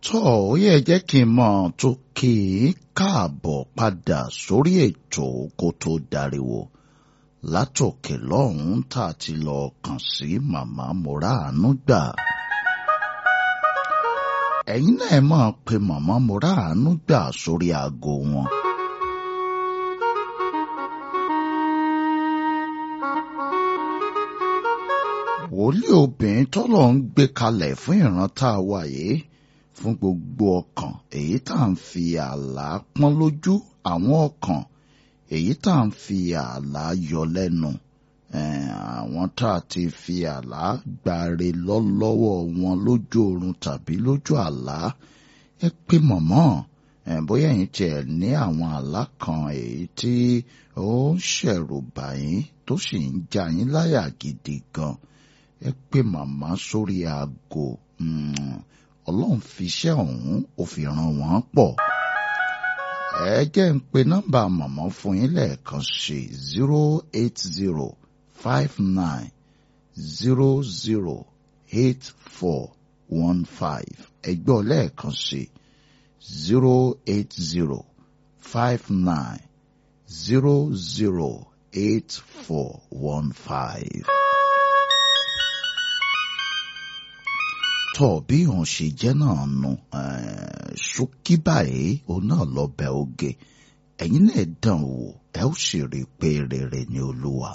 tó ó yẹ jẹ́ kí n mọ̀ tó kí i káàbọ̀ padà sórí ètò kó tó dariwo látòkè lọ́hùn-ún tá a ti lọ kàn sí màmá Mọ́ràánú gbà. ẹ̀yin náà máa pe màmá Mọ́ràánú gbà sórí aago wọn. wòlíì obìnrin tọ́lọ̀ ń gbé kalẹ̀ fún ìran tá a wà yìí fún gbogbo ọkàn èyí tá à ń fi àlá pọ́n lójú àwọn ọkàn èyí tá à ń fi àlá yọ lẹ́nu àwọn tá a ti fi àlá gbàre lọ́lọ́wọ́ wọn lójú oorun tàbí lójú àlá ẹ pé mọ̀mọ́ bóyá ẹ̀yin tiẹ̀ ní àwọn àlá kan èyí tí ó ń ṣẹ̀rù bà yín tó sì ń já yín láyà gidi gan ẹ pé màmá sórí aago ọlọ́run fi iṣẹ́ ọ̀hún ó fi ràn wọ́n pọ̀. ẹ jẹ́ ń pe nọ́mbà màmá fún yín lẹ́ẹ̀kan sí zero eight zero five nine zero zero eight four one five ẹ gbọ́ lẹ́ẹ̀kan sí zero eight zero five nine zero zero eight four one five. tọ́ bí òun ṣe jẹ́ náà nu ṣókí báyìí òun náà lọ bẹ oge ẹ̀yin náà dàn wò ẹ ó sì rí i pé rere ni olúwa.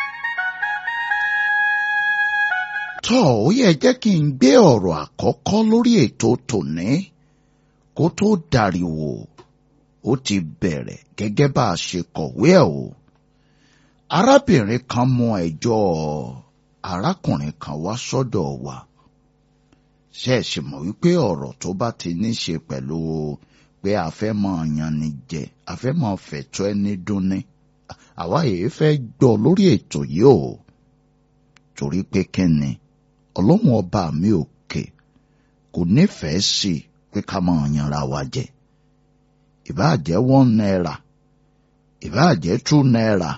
tọ́ ó yẹ jẹ́ kí n gbé ọ̀rọ̀ àkọ́kọ́ lórí ètò tòní kó tó dariwo ó ti bẹ̀rẹ̀ gẹ́gẹ́ bá a ṣe kọ̀wé ẹ̀ o. arábìnrin kan mú ẹjọ́ arákùnrin kan wá sọ́dọ̀ wa ṣe é ṣe mọ̀ wípé ọ̀rọ̀ tó bá ti ní ṣe pẹ̀lú pé a fẹ́ mọ ọ̀yàn ni jẹ a fẹ́ mọ fẹ̀tọ́ ẹni dúnni àwa yìí fẹ́ gbọ́ lórí ètò yìí o torí pé kíni ọlọ́run ọba mi òkè kò nífẹ̀ẹ́ sí i pé ká mọ ọ̀yànra wa jẹ ìbáà jẹ́ one naira ìbáà jẹ́ two naira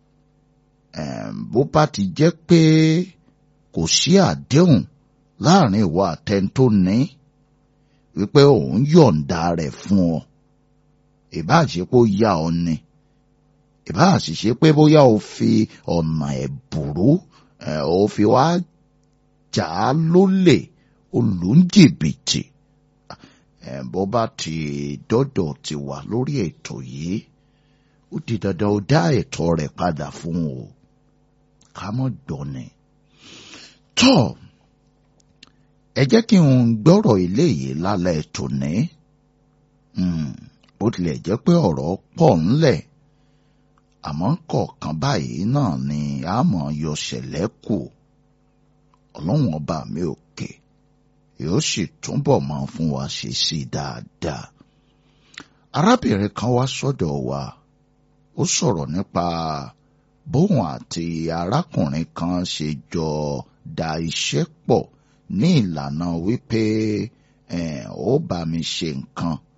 bó bá ti jẹ́ pé kò sí àdéhùn láàrin ìwà àtẹn tó ní wípé òun yọ̀ǹda rẹ̀ fún ọ ìbá ṣe pé ó yá ọ ni ìbá sì ṣe pé bóyá o fi ọ̀nà ẹ̀bùrú o fi wá jà á lólè olùjìbìtì bó bá ti dọ́dọ̀ ti wà lórí ètò yìí ó di dandan ó dá ẹ̀tọ́ rẹ̀ padà fún o ká mọ́ gbọ́ ni. tọ́ọ̀ ẹ jẹ́ kí n gbọ́rọ̀ ilé yìí lálẹ́ tòní bó tilẹ̀ jẹ́ pé ọ̀rọ̀ pọ̀ ńlẹ̀ àmọ́ kọ̀ọ̀kan báyìí náà ni a mọ̀ yọ ṣẹ̀lẹ̀ kù ọlọ́run ọba mi òkè yóò sì túbọ̀ máa fún wa ṣe sí i dáadáa. arábìnrin kan wá sọ́dọ̀ wa ó sọ̀rọ̀ nípa bóun àti arákùnrin kan ṣe jọ da iṣẹ́ pọ̀ ní ìlànà wípé ó bá mi ṣe nǹkan